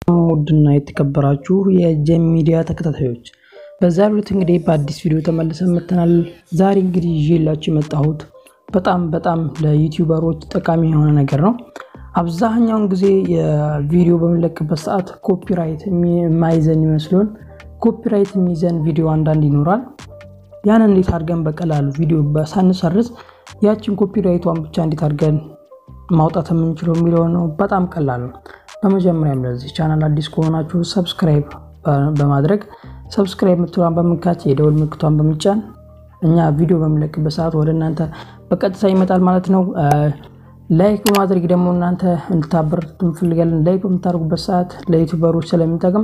ውድና የተከበራችሁ የጀም ሚዲያ ተከታታዮች በዛሬው ዕለት እንግዲህ በአዲስ ቪዲዮ ተመልሰን መጥተናል። ዛሬ እንግዲህ ይዤላችሁ የመጣሁት በጣም በጣም ለዩቲዩበሮች ጠቃሚ የሆነ ነገር ነው። አብዛኛውን ጊዜ የቪዲዮ በምንለቅበት ሰዓት ኮፒራይት የማይዘን ይመስሉን ኮፒራይት የሚይዘን ቪዲዮ አንዳንድ ይኖራል። ያን እንዴት አድርገን በቀላሉ ቪዲዮ ሳንሰርዝ ያችን ኮፒራይቷን ብቻ እንዴት አድርገን ማውጣት የምንችለው የሚለው ነው። በጣም ቀላል ነው። በመጀመሪያም ለዚህ ቻናል አዲስ ከሆናችሁ ሰብስክራይብ በማድረግ ሰብስክራይብ ምትሏን በመንካት የደወል ምልክቷን በምጫን እኛ ቪዲዮ በምንለቅበት ሰዓት ወደ እናንተ በቀጥታ ይመጣል ማለት ነው። ላይክ በማድረግ ደግሞ እናንተ እንድታበረቱ እንፈልጋለን። ላይክ በምታደርጉበት ሰዓት ለዩቱበሮች ስለሚጠቅም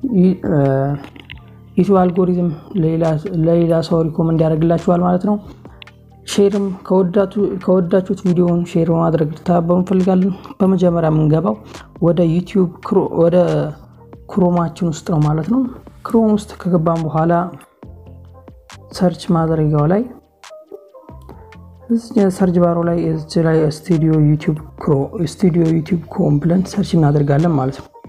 ዩቱብ አልጎሪዝም ለሌላ ሰው ሪኮመንድ ያደርግላችኋል ማለት ነው። ሼርም ከወዳችሁት ቪዲዮውን ሼር በማድረግ ልተባበሩ እንፈልጋለን። በመጀመሪያ የምንገባው ወደ ዩቲዩብ ወደ ክሮማችን ውስጥ ነው ማለት ነው። ክሮም ውስጥ ከገባን በኋላ ሰርች ማድረጊያው ላይ ሰርች ባሮ ላይ እዚህ ላይ ስቱዲዮ ዩቲዩብ ክሮ ስቱዲዮ ዩቲዩብ ክሮም ብለን ሰርች እናደርጋለን ማለት ነው።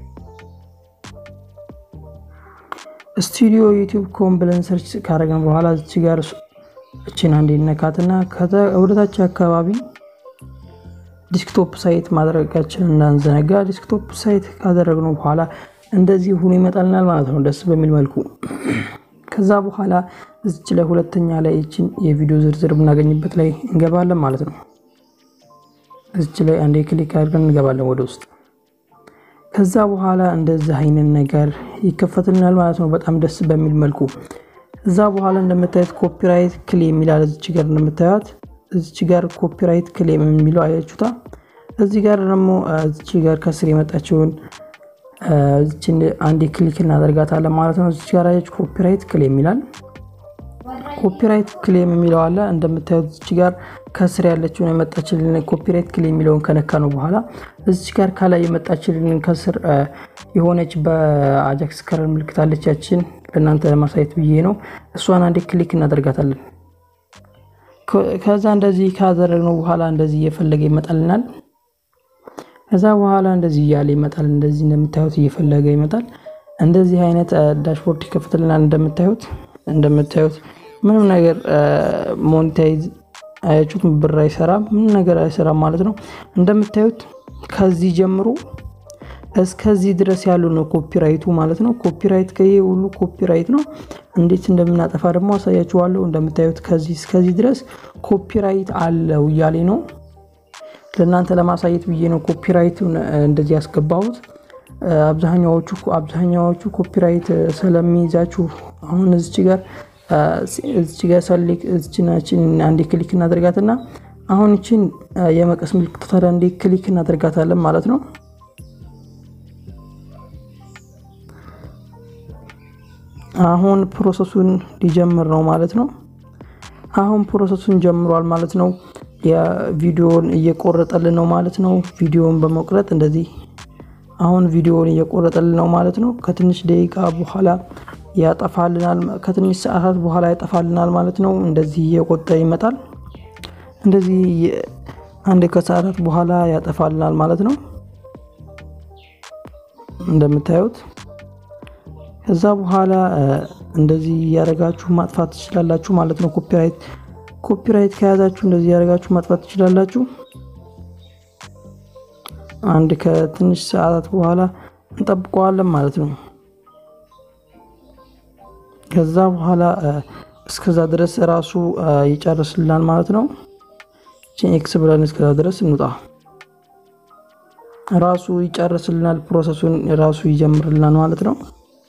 ስቱዲዮ ዩቲዩብ ክሮም ብለን ሰርች ካደረግን በኋላ እዚህ ጋር እችን አንዴ ነካትና ወደታች አካባቢ ዲስክቶፕ ሳይት ማድረጋችን እንዳንዘነጋ። ዲስክቶፕ ሳይት ካደረግነው በኋላ እንደዚህ ሆኖ ይመጣልናል ማለት ነው፣ ደስ በሚል መልኩ። ከዛ በኋላ እዚች ላይ ሁለተኛ ላይ እችን የቪዲዮ ዝርዝር ብናገኝበት ላይ እንገባለን ማለት ነው። እዚች ላይ አንዴ ክሊክ አድርገን እንገባለን ወደ ውስጥ። ከዛ በኋላ እንደዚህ አይነት ነገር ይከፈትልናል ማለት ነው፣ በጣም ደስ በሚል መልኩ እዛ በኋላ እንደምታዩት ኮፒራይት ክሌም የሚላል እዚች ጋር እንደምታዩት እዚች ጋር ኮፒራይት ክሌም የሚለው አያችሁታ። እዚህ ጋር ደግሞ እዚች ጋር ከስር የመጣችውን እዚችን አንዴ ክሊክ እናደርጋታለን ማለት ነው። እዚች ጋር አያችሁ ኮፒራይት ክሌም ይላል። ኮፒራይት ክሌም የሚለው አለ እንደምታዩት እዚች ጋር ከስር ያለችውን የመጣችልን ኮፒራይት ክሌም የሚለውን ከነካ ነው በኋላ እዚች ጋር ከላይ የመጣችልን ከስር የሆነች በአጃክስ ከረር ምልክት አለች ያችን ለእናንተ ለማሳየት ብዬ ነው። እሷን አንዴ ክሊክ እናደርጋታለን። ከዛ እንደዚህ ካደረግነው በኋላ እንደዚህ እየፈለገ ይመጣልናል። ከዛ በኋላ እንደዚህ እያለ ይመጣል። እንደዚህ እንደምታዩት እየፈለገ ይመጣል። እንደዚህ አይነት ዳሽቦርድ ይከፍትልናል። እንደምታዩት እንደምታዩት ምንም ነገር ሞኔታይዝ አያችሁት፣ ብር አይሰራም፣ ምንም ነገር አይሰራም ማለት ነው። እንደምታዩት ከዚህ ጀምሮ እስከዚህ ድረስ ያሉ ነው ኮፒራይቱ ማለት ነው። ኮፒራይት ከይሄ ሁሉ ኮፒራይት ነው። እንዴት እንደምናጠፋ ደግሞ አሳያችኋለሁ። እንደምታዩት ከዚህ እስከዚህ ድረስ ኮፒራይት አለው እያሌ ነው። ለእናንተ ለማሳየት ብዬ ነው ኮፒራይቱን እንደዚህ ያስገባሁት። አብዛኛዎቹ አብዛኛዎቹ ኮፒራይት ስለሚይዛችሁ አሁን እዚች ጋር እዚች ጋር ሰሌክ እዚችናችን አንዴ ክሊክ እናደርጋትና አሁን ይችን የመቀስ ምልክት ታዲያ አንዴ ክሊክ እናደርጋታለን ማለት ነው። አሁን ፕሮሰሱን ሊጀምር ነው ማለት ነው። አሁን ፕሮሰሱን ጀምሯል ማለት ነው። የቪዲዮን እየቆረጠልን ነው ማለት ነው። ቪዲዮን በመቁረጥ እንደዚህ አሁን ቪዲዮን እየቆረጠልን ነው ማለት ነው። ከትንሽ ደቂቃ በኋላ ያጠፋልናል። ከትንሽ ሰዓታት በኋላ ያጠፋልናል ማለት ነው። እንደዚህ እየቆጠ ይመጣል። እንደዚህ አንድ ከሰዓታት በኋላ ያጠፋልናል ማለት ነው እንደምታዩት ከዛ በኋላ እንደዚህ እያደረጋችሁ ማጥፋት ትችላላችሁ ማለት ነው። ኮፒራይት ኮፒራይት ከያዛችሁ እንደዚህ እያደረጋችሁ ማጥፋት ትችላላችሁ። አንድ ከትንሽ ሰዓታት በኋላ እንጠብቀዋለን ማለት ነው። ከዛ በኋላ እስከዛ ድረስ ራሱ ይጨርስልናል ማለት ነው። ኤክስ ብለን እስከዛ ድረስ እንውጣ። ራሱ ይጨርስልናል፣ ፕሮሰሱን ራሱ ይጀምርልናል ማለት ነው።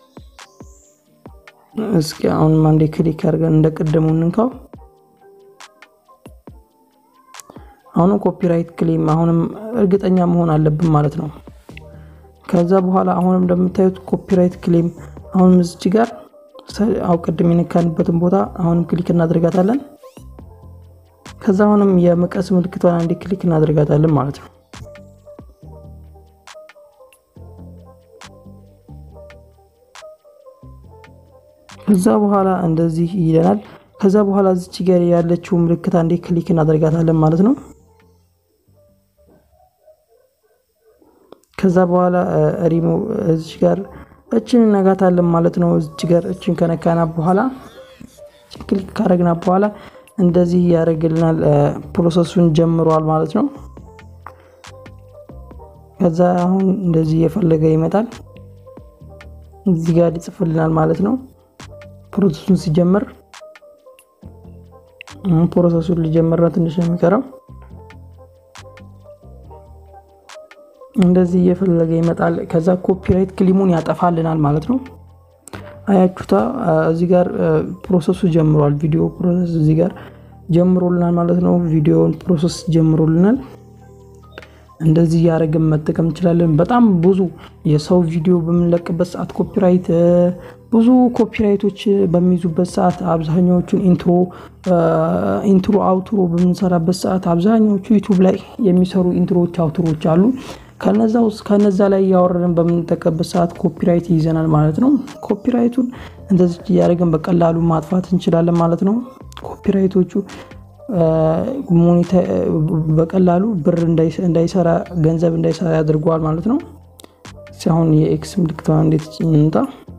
እስኪ አሁን አንዴ ክሊክ አድርገን እንደ ቅድሙ እንንካው። አሁንም ኮፒራይት ክሌም አሁንም እርግጠኛ መሆን አለብን ማለት ነው። ከዛ በኋላ አሁንም እንደምታዩት ኮፒራይት ክሌም አሁንም እዚች ጋር አው ቅድም የነካንበትን ቦታ አሁንም ክሊክ እናደርጋታለን። ከዛ አሁንም የመቀስ ምልክቷን አንዴ ክሊክ እናደርጋታለን ማለት ነው። ከዛ በኋላ እንደዚህ ይለናል። ከዛ በኋላ እዚች ጋር ያለችው ምልክት አንዴ ክሊክ እናደርጋታለን ማለት ነው። ከዛ በኋላ ሪሞ እዚች ጋር እችን እነጋታለን ማለት ነው። እዚች ጋር እችን ከነካና በኋላ ክሊክ ካረግና በኋላ እንደዚህ ያደርግልናል። ፕሮሰሱን ጀምሯል ማለት ነው። ከዛ አሁን እንደዚህ እየፈለገ ይመጣል። እዚህ ጋር ይጽፍልናል ማለት ነው። ፕሮሰሱን ሲጀምር ፕሮሰሱን ሊጀምር ነው። ትንሽ ነው የሚቀረው። እንደዚህ እየፈለገ ይመጣል። ከዛ ኮፒራይት ክሊሙን ያጠፋልናል ማለት ነው። አያችሁታ እዚህ ጋር ፕሮሰሱ ጀምሯል። ቪዲዮ ፕሮሰስ እዚህ ጋር ጀምሮልናል ማለት ነው። ቪዲዮን ፕሮሰስ ጀምሮልናል። እንደዚህ እያደረግን መጠቀም እንችላለን። በጣም ብዙ የሰው ቪዲዮ በምንለቅበት ሰዓት ኮፒራይት ብዙ ኮፒራይቶች በሚይዙበት ሰዓት አብዛኛዎቹን ኢንትሮ ኢንትሮ አውትሮ በምንሰራበት ሰዓት አብዛኛዎቹ ዩቱብ ላይ የሚሰሩ ኢንትሮዎች አውትሮች አሉ። ከነዛ ውስጥ ከነዛ ላይ እያወረድን በምንጠቀምበት ሰዓት ኮፒራይት ይይዘናል ማለት ነው። ኮፒራይቱን እንደዚህ እያደረግን በቀላሉ ማጥፋት እንችላለን ማለት ነው። ኮፒራይቶቹ በቀላሉ ብር እንዳይሰራ ገንዘብ እንዳይሰራ ያደርገዋል ማለት ነው። አሁን የኤክስ ምልክት እንዴት እንምጣ?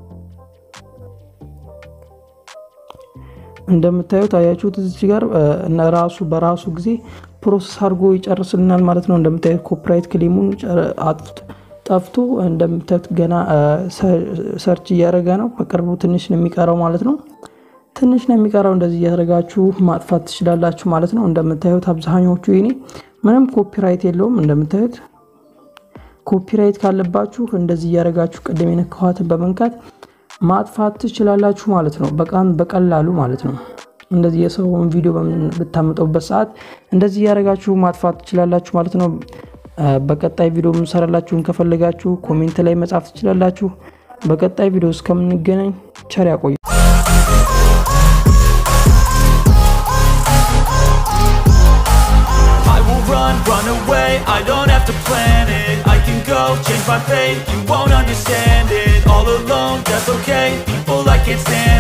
እንደምታዩት አያችሁት እዚህ ጋር ራሱ በራሱ ጊዜ ፕሮሰስ አድርጎ ይጨርስልናል ማለት ነው። እንደምታዩት ኮፒራይት ክሊሙን ጠፍቶ እንደምታዩት ገና ሰርች እያደረገ ነው። በቅርቡ ትንሽ ነው የሚቀረው ማለት ነው። ትንሽ ነው የሚቀረው። እንደዚህ እያደረጋችሁ ማጥፋት ትችላላችሁ ማለት ነው። እንደምታዩት አብዛኛዎቹ ይኔ ምንም ኮፒራይት የለውም። እንደምታዩት ኮፒራይት ካለባችሁ እንደዚህ እያደረጋችሁ ቅድም የነካኋትን በመንካት ማጥፋት ትችላላችሁ ማለት ነው። በጣም በቀላሉ ማለት ነው። እንደዚህ የሰውን ቪዲዮ በምታመጠውበት ሰዓት እንደዚህ እያደረጋችሁ ማጥፋት ትችላላችሁ ማለት ነው። በቀጣይ ቪዲዮ የምሰራላችሁን ከፈለጋችሁ ኮሜንት ላይ መጻፍ ትችላላችሁ። በቀጣይ ቪዲዮ እስከምንገናኝ ቸር ያቆዩ። run away, I don't have to plan it I can go, change my fate, you won't understand it All alone, that's okay, people I can't stand